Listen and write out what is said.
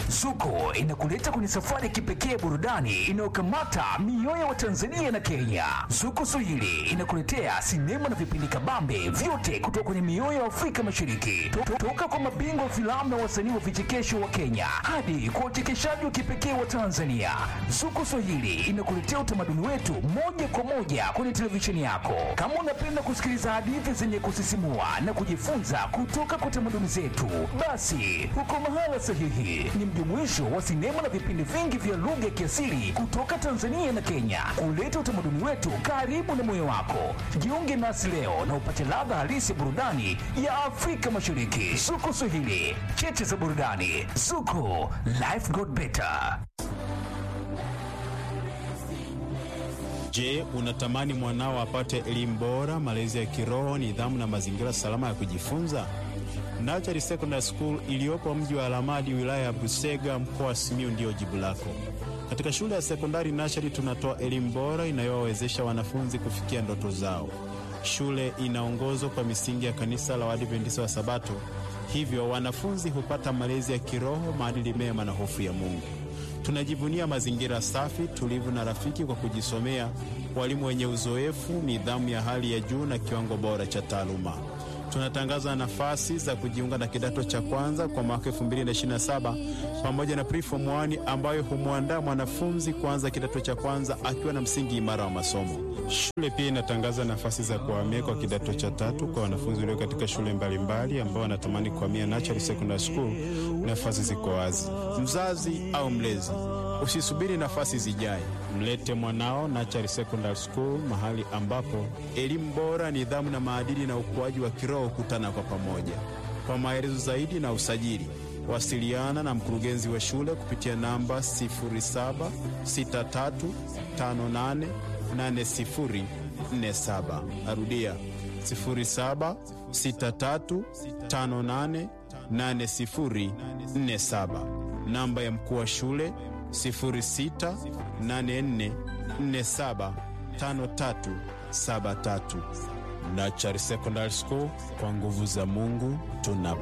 Zuko inakuleta kwenye safari ya kipekee burudani inayokamata mioyo wa Tanzania na Kenya. Zuko Swahili inakuletea sinema na vipindi kabambe vyote kutoka kwenye mioyo ya Afrika Mashariki, To- toka kwa mabingwa wa filamu na wasanii wa vichekesho wa Kenya hadi kwa uchekeshaji wa kipekee wa Tanzania. Zuko Swahili inakuletea utamaduni wetu moja kwa moja kwenye televisheni yako. Kama unapenda kusikiliza hadithi zenye kusisimua na kujifunza kutoka kwa tamaduni zetu, basi uko mahala sahihi. Ni mjumuisho wa sinema na vipindi vingi vya lugha ya kiasili kutoka Tanzania na Kenya, kuleta utamaduni wetu karibu na moyo wako. Jiunge nasi leo na upate ladha halisi ya burudani ya Afrika Mashariki. Zuko Swahili, cheche za burudani. Zuko, life got better. Je, unatamani mwanao apate elimu bora, malezi ya kiroho, nidhamu na mazingira salama ya kujifunza? Nachari Secondary School iliyopo mji wa Alamadi, wilaya ya Busega, mkoa wa Simiyu ndiyo jibu lako. Katika shule ya sekondari Nachari tunatoa elimu bora inayowawezesha wanafunzi kufikia ndoto zao. Shule inaongozwa kwa misingi ya kanisa la Waadventista wa Sabato, hivyo wanafunzi hupata malezi ya kiroho, maadili mema na hofu ya Mungu. Tunajivunia mazingira safi, tulivu na rafiki kwa kujisomea, walimu wenye uzoefu, nidhamu ya hali ya juu na kiwango bora cha taaluma. Tunatangaza nafasi za kujiunga na kidato cha kwanza kwa mwaka 2027 pamoja na preform 1 ambayo humwandaa mwanafunzi kuanza kidato cha kwanza akiwa na msingi imara wa masomo. Shule pia inatangaza nafasi za kuhamia kwa kidato cha tatu kwa wanafunzi walio katika shule mbalimbali ambao wanatamani kuhamia Natural Secondary School. Nafasi ziko wazi. Mzazi au mlezi, usisubiri nafasi zijae, mlete mwanao Natural Secondary School, mahali ambapo elimu bora, nidhamu na maadili na ukuaji wa kiroho hukutana kwa pamoja. Kwa maelezo zaidi na usajili, wasiliana na mkurugenzi wa shule kupitia namba 0763588047. Narudia 0763588047. Namba ya mkuu wa shule 0684475373. Nachari Secondary School, kwa nguvu za Mungu tuna